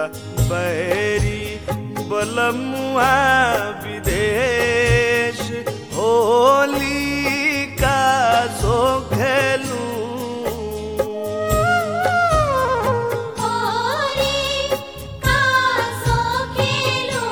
मोरा बैरी बलमुआ विदेश होली का सो खेलू होली का सो खेलूं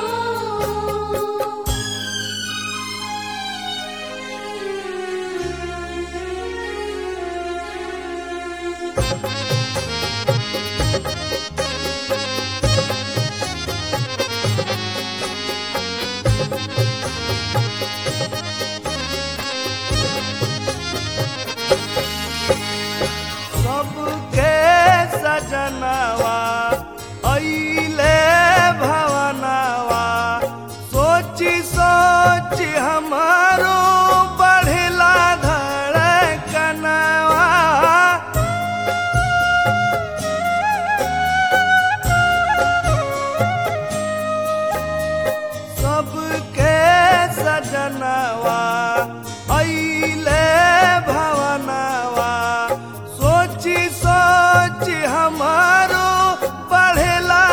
सबके सजनवा अइले भवनवा सोची सोची हमारो बढ़ला धड़कनवा सबके सजनवा अइले भवनवा सोची सोची हमारो बढ़ला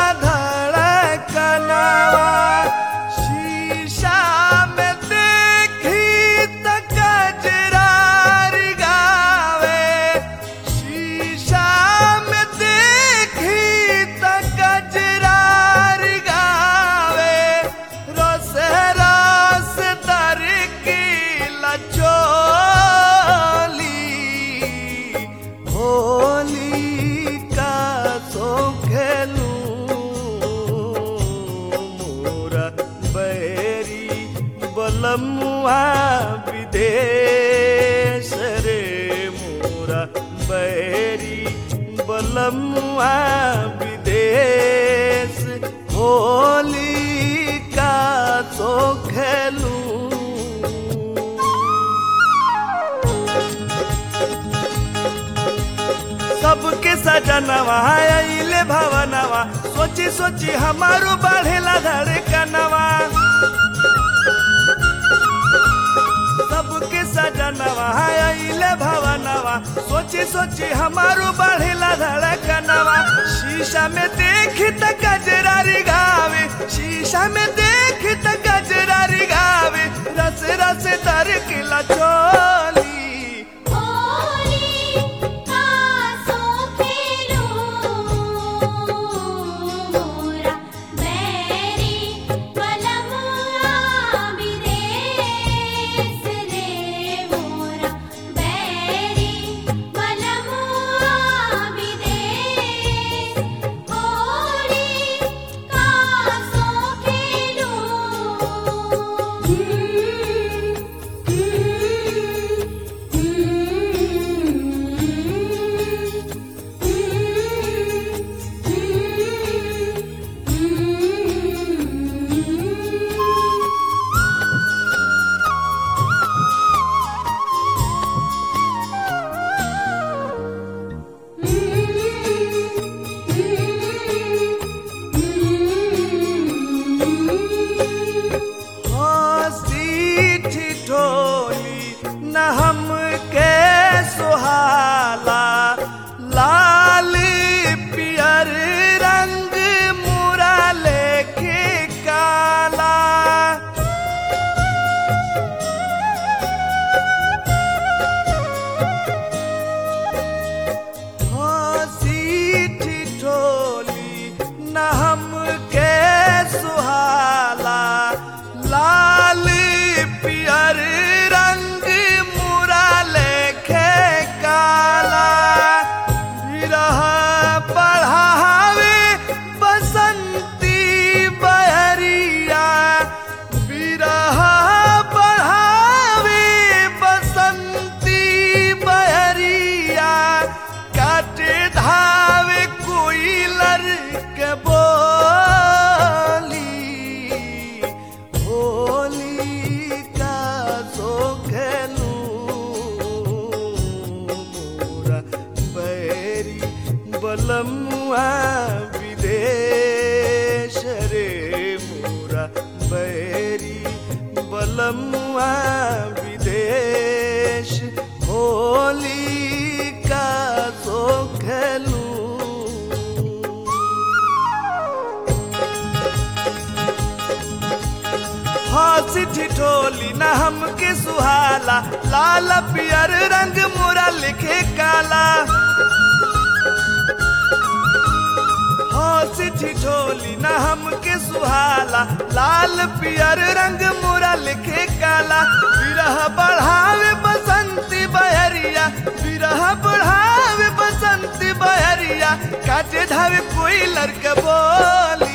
धड़कनवा शीशा में देखी त कजरारी गावे शीशा में देखी त कजरारी गावे रस रस तर की लचोली होली का सो खेलू मोरा बैरी बलमुआ विदेश रे मोरा बैरी बलमुआ विदेश होली का सो खेलू सबके सजनवा अइले भवनवा सोची सोची हमारो बढ़ेला धड़कनवा सबके सजनवा अइले भवनवा सोची सोची हमारो बढ़ेला धड़कनवा शीशा में देख त गजरारी गावे शीशा में देख त गजरारी गावे रस रस तर किला चोली होली का सो खेलूं मोरा बैरी बलमुआ विदेश रे मोरा बैरी बलमुआ विदेश होली का सो खेलूं हंसी ठिठोली न हमके सुहाला लाल पियर रंग मोरा लिखे काला हंसी ठिठोली न हमके सुहाला लाल पियर रंग मोरा लिखे काला विरह बढ़ावे बसंती बहरिया विरह बढ़ावे बसंती बहरिया काटे धावे कोई लड़के बोली